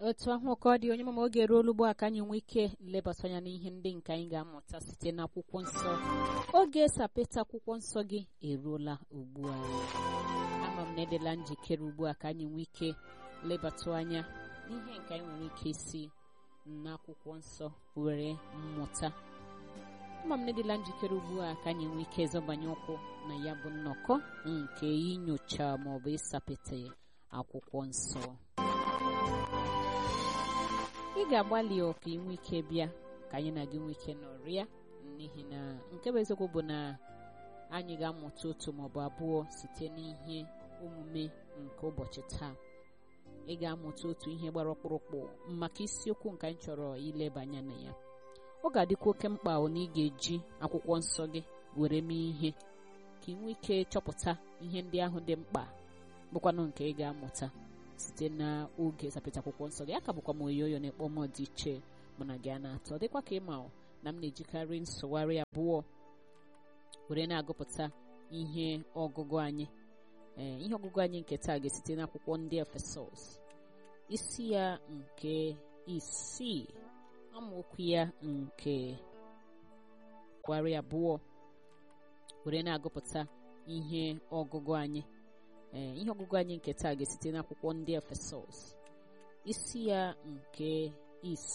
otu ahụ ka ọ dị onye mama oge eruola ugbu a ka anyị nwee ike lebata anya n'ihe ndị nke anyị ga-amụta site n'akwụkwọ nsọ oge sapeta akwụkwọ nsọ gị eruola ugbu a ama m na edela njikere ugbu a ka anyị nwee ike lebata anya n'ihe nke anyị nwere ike isi n'akwụkwọ nsọ were mmụta ama m na edela njikere ugbu a ka anyị nwee ike zọbanye ụkwụ na ya bụ nnọkọ nke inyocha maọbụ ịsapete akwụkwọ nsọ ị ga-agbalị ka ị nwee ike bịa ka anyị na gị nwee ike nọrịa n'ihi na nke bụ eziokwu bụ na anyị ga-amụta otu maọbụ abụọ site n'ihe omume nke ụbọchị taa ị ga-amụta otu ihe gbara ọkpụrụkpụ maka isiokwu nke anyị chọrọ ileba anya na ya ọ ga-adịkwa oke mkpa na ị ga-eji akwụkwọ nsọ gị were mee ihe ka ị nwee ike chọpụta ihe ndị ahụ dị mkpa bụkwanụ nke ị ga-amụta site n'oge sapịta akwụkwọ nsọ gị aka bụkwa m oyoyo na ịkpọ m dị iche mụ na gị a na-atọ dịkwa ka ịma na m na-ejikarị nsụgharị abụọ were na-agụpụta ihe ọgụgụ anyị ee ihe ọgụgụ anyị nke taa ga-esite n'akwụkwọ ndị efesọs isi ya nke isii amaokwu ya nke gwarị abụọ were na-agụpụta ihe ọgụgụ anyị ee ihe ọgụgụ anyị nke taa ga-esite n'akwụkwọ ndị efesọs isi ya nke isii